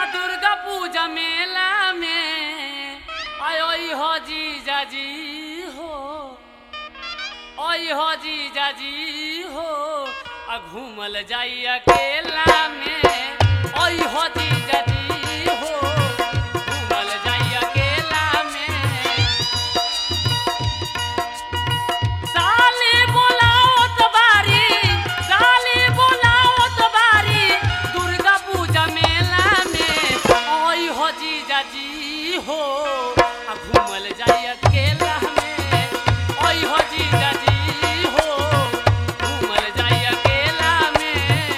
आ दुर्गा पूजा मेला में आयो हो जीजा जी हो ओई हो जीजा जी हो आ घूमल जाई अकेला में ओई हो जीजा जी हो घूमल जाई अकेला में साली बोलाओ तो बारी साली बोलाओ तो बारी दुर्गा पूजा मेला में ओई हो जीजा जी हो आ घूमल जाई अकेला में ओई हो जीजा जी हो घूमल जाई अकेला में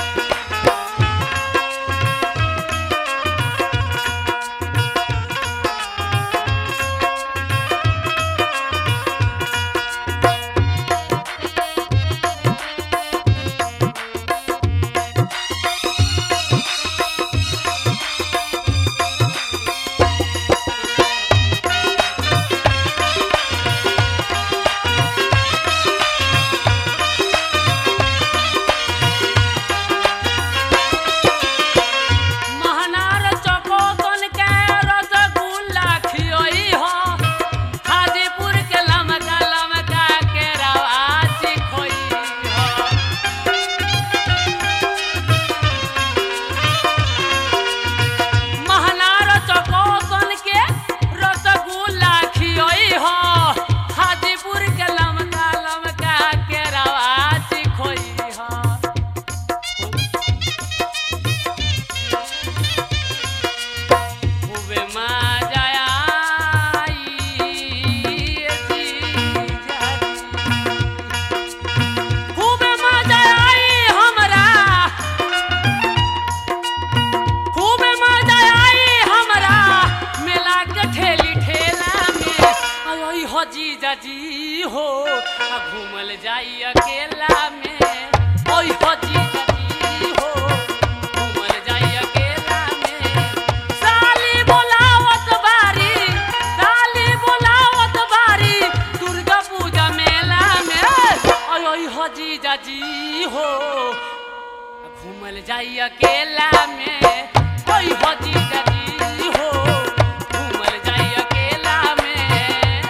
महनार चकोतन के रसगुल्ला खियोई हो हाजीपुर के लमका लमका के रवाची खोई हो महनार चकोतन के रसगुल्ला खियोई हो हाजीपुर के लमका लमका के रवाची खोई हो खूबे मजा आई जीजा खूबे मजा आई हमरा खूबे मजा आई हमरा मेला के ठेली ठेला में आई हो जीजा जी हो आ घूमल जाई अकेला में ओई हो जीजा जी हो घूमल जाई अकेला में साली बोलावत बारी साली बोलावत बारी दुर्गा पूजा मेला में ओई ओई हो जीजा जी हो घूमल जाई अकेला में ओई हो जीजा जी हो घूमल जाई अकेला में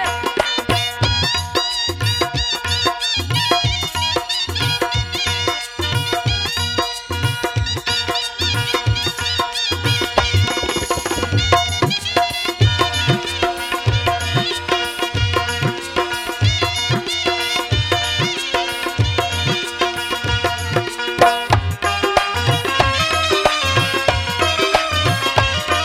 Thank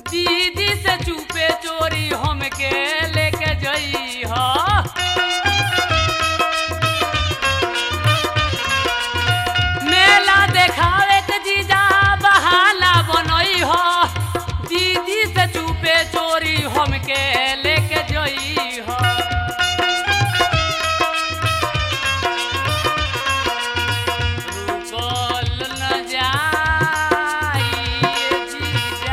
दीदी से चुपे चोरी हमके लेके जई ह मेला देखावे के जीजा बहाना बनई हो दीदी से चुपे चोरी हमके लेके जई हो रुकल न जाई जीजा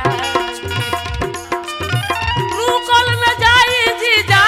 रुकल न जाई जीजा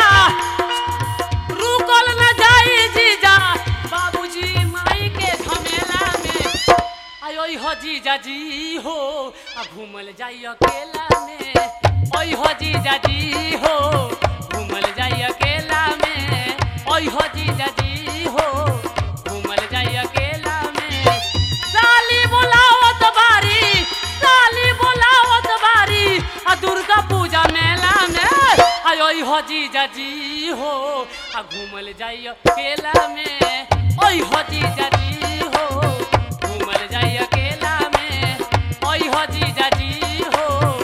रुकल न जाई जीजा बाबूजी माई के झमेला में आयो हो जीजा जी हो आ घूमल जाई अकेला में ओई हो जीजा जी हो घूमल जाई अकेला में ओई हो जीजा जी हो घूमल जाई अकेला में साली बोलावत बारी साली बोलावत बारी आ दुर्गा पूजा मेला में आयो हो जीजा जी हो आ घूमल जाई अकेला में ओई हो जीजा जी हो घूमल जाई अकेला में ओई हो जीजा जी हो